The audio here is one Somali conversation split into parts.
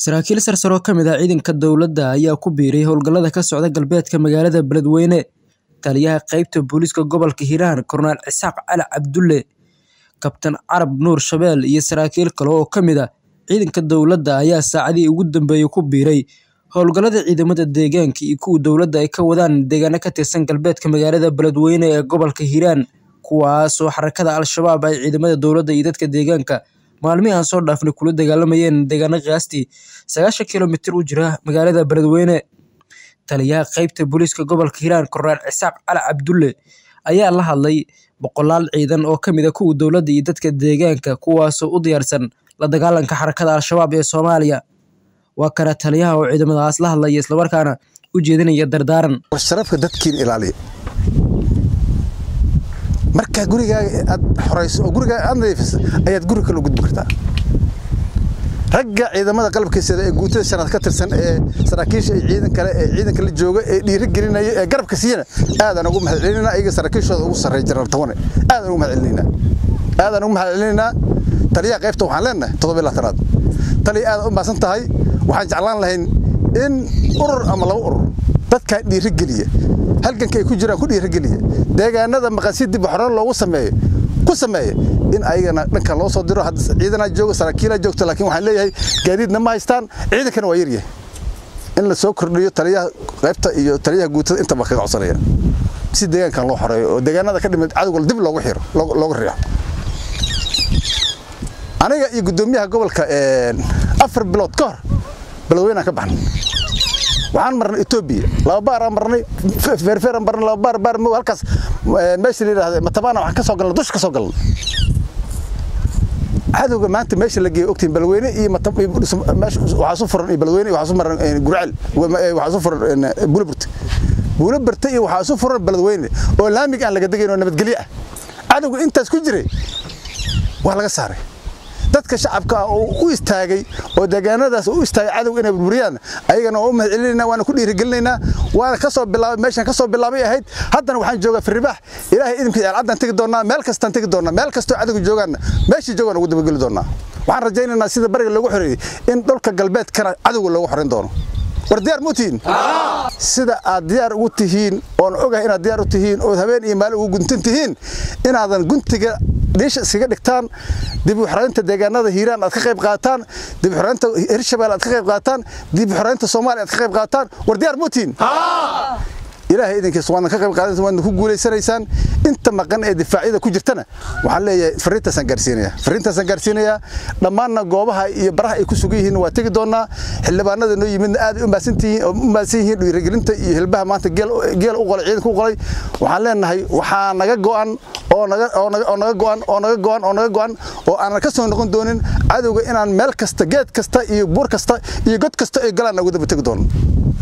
Saraakiil sarsare oo ka mid ah ciidanka dowladda ayaa ku biiray howlgallada ka socda galbeedka magaalada Beledweyne. Taliyaha qaybta booliiska gobolka Hiiraan Korneyl Isaaq Cali Cabdulle, Kabtan Carab Nuur Shabeel iyo saraakiil kale oo ka mid ah ciidanka dowladda ayaa saacadihii ugu dambeeyay ku biiray howlgallada ciidamada deegaanka iyo kuwa dowladda ay ka wadaan deegaano ka tirsan galbeedka magaalada Beledweyne ee gobolka Hiiraan, kuwaas oo xarakada Al-shabaab ay ciidamada dowladda iyo dadka deegaanka maalmihii aan soo dhaafnay kula dagaalamayeen deegaano qiyaastii sagaashan kiiloomitir u jira magaalada Beledweyne. Taliyaha qaybta booliiska gobolka Hiiraan Korneyl Isaaq Cali Cabdulle ayaa la hadlay boqolaal ciidan oo ka mid ah kuwa dowladda iyo dadka deegaanka kuwaasoo u diyaarsan la dagaalanka xarakada Al-shabaab ee Soomaaliya. Waa kana taliyaha oo ciidamadaas la hadlaya islamarkaana u jeedinaya dardaaran. sharafka dadkiin ilaaliya markaa gurigaaga aad xorayso oo gurigaaga aad nadiifiso ayaad guri kale u gudbi kartaa ragga ciidamada qalabkiisada ee guutada shanaad ka tirsan ee saraakiisha iyo ciidan kale ee ciidanka la jooga ee dhiiri gelinaya ee garabka siiyana aadaan ugu mahadcelinayna ayaga saraakiishooda ugu sarreeya jaraal tawane aadaan ugu mahadcelinaynaa aadaan ugu mahadcelinaynaa taliyaha qaybta waxaan leenahay toddoba iyo labaatanaad taliya aad u maasan tahay waxaan jeclaan lahayn in urur ama laba urur dadkaa dhiiri geliya halganka ay ku jiraan ku dhiirigeliya deegaanada maqansi dib xoraan loogu sameeyo ku sameeya in ayagana dhanka loo soo diro hadda ciidanaa jooga saraakiilaa joogto laakiin waxaan leeyahay gaadiidna ma haystaan ciidankana waa yaryahay in la soo kordhiyo taliyaha qaybta iyo taliyaha guutada intaba kaga codsanaya si deegaankan loo xoreeyo oo deegaanada ka dhimid cadowga dib loogu xiro loogu riixo aniga iyo guddoomiyaha gobolka afar bilood ka hor beledweynaan ka baxnay waxaan marnay etoobiya laba baar aan marnay feerfeer aan marnay laba baar baar mow halkaas meesha la yidhaahda matabana waxaan ka soo galnay dusha ka soo galnay cadowga maanta meesha la geeyo ogtiin beledweyne iyo waxaa su furan iyo beledweyne iyo waxaa su maran gurcel waxaa su furan buulaburte buulaburte iyo waxaa su furan beledweyne oo laamig aan laga degayn oo nabadgelyo ah cadowga intaas ku jiray waa laga saaray dadka shacabka ah oo u istaagay oo deegaanadaas u istaagay cadowga inay burburiyaan ayagana waa u mahadcelinaynaa waana ku dhiirigelinaynaa waana ka soo bilaabay meeshan ka soo bilaabay ahayd haddana waxaan joogaa firribaax ilaahay idinkiisa alcaddaan tegi doonnaa meel kastaan tegi doonnaa meel kastoo cadowga joogaanna meeshii joogaan ugu dabageli doonnaa waxaan rajaynaynaa sida bariga loogu xoreeyey in dhulka galbeedkana cadowga loogu xoreyn doono war diyaar muu tihiin sida aad diyaar ugu tihiin oon ogahay inaad diyaar u tihiin ood habeen iyo maalin ugu guntan tihiin inaadan guntiga dhiisha iskaga dhigtaan dib u xoreynta deegaanada hiiraan aad ka qayb qaataan dib u xoreynta hirshabelle aad ka qayb qaataan dib u xoreynta soomaaliya aad ka qayb qaataan war diyaar muu tihiin ilaahay idinkiisa waadna ka qayb qaadanaysa waadna ku guulaysanaysaan inta maqan ee difaacyada ku jirtana waxaan leeyahay fariintaasaan gaarsiinayaa fariintaasaan gaarsiinayaa dhammaanna goobaha iyo baraha ay ku sugan yihiin waa tegi doonnaa xildhibaanada noo yimidna aad ay u mahadsan tihiin oo u mahadsan yihiin dhiirigelinta iyo hilbaha maanta geel u qolay ciidanka u qolay waxaan leenahay waxaa naga go'an oo naga oo naga oo naga go'an oo naga go'an oo naga go'an oo aanan ka soo noqon doonin cadowga inaan meel kasta geed kasta iyo buur kasta iyo god kasta ay galaan ugu daba tegi doono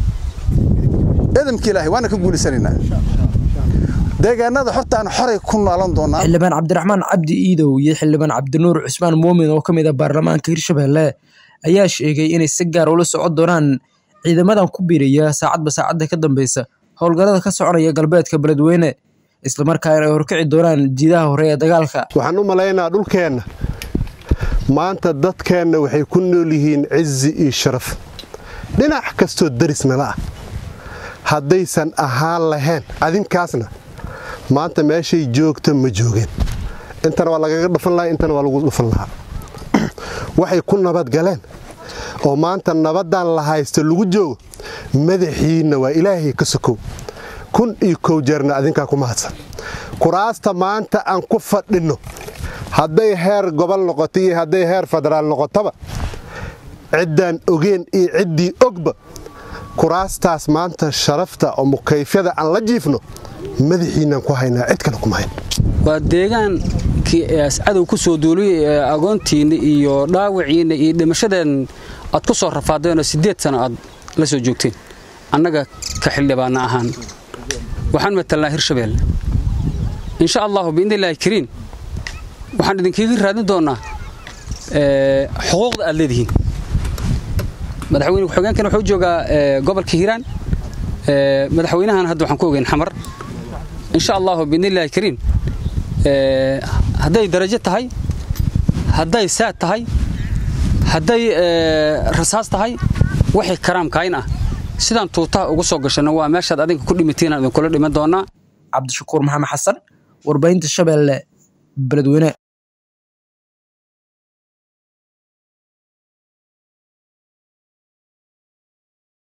ciidamka ilaahay waana ka guulisanaynaa deegaanada horta aan xoray ku noolan doonaa xildhibaan cabdiraxmaan cabdi iidow iyo xildhibaan cabdinuur cusmaan muumin oo ka mid ah baarlamaanka hirshabelle ayaa sheegay inay si gaar ula socon doonaan ciidamadan ku biiraya saacadba saacadda ka dambeysa howlgallada ka soconaya galbeedka beledweyne islamarkaana ay horkici doonaan jiidaha hore ee dagaalka waxaan u malaynaa dhulkeenna maanta dadkeenna waxay ku nool yihiin cizi iyo sharaf dhinac kastoo darisnala ah haddaysan ahaan lahayn adinkaasna maanta meeshay joogta ma joogeen intana waa lagaga dhufan lahaa intana waa lagu dhufan lahaa waxay ku nabadgaleen oo maanta nabaddan la haysto lagu joogo madaxiinna waa ilaahay ka sokow kun iyo kow jeerna adinkaa ku mahadsan kuraasta maanta aan ku fadhinno hadday heer gobol noqoto iyo hadday heer federaal noqotaba ciddaan ogeen iyo ciddii ogba kuraastaas maanta sharafta oo mukayfyada aan la jiifno madaxiinaan ku haynaa cid kale kuma hayn waa deegaankii cadow ku soo duuliyey ee agoontiinna iyo dhaawiciinna iyo dhimashadeen aad ku soo rafaadeenoo siddeed sano aad la soo joogteen annaga ka xildhibaanna ahaan waxaan matalnaa hirshabelle insha allahu biidnillaahi kariin waxaan idinkiiga raadin doonnaa xuquuqda aad leedihiin madaxweyne ku-xigeenkan wuxuu joogaa gobolka hiiraan madaxweynahan hadda waxaan ku ogeyn xamar insha allahu biidnillaahi kariim hadday darajo tahay hadday saad tahay hadday rasaas tahay wixii karaamkayn ah sidaan tuutaha ugu soo gashanno waa meeshaad adinka ku dhimitiinaan idinkula dhiman doonaa cabdishakuur maxamed xasan warbaahinta shabeelle beledweyne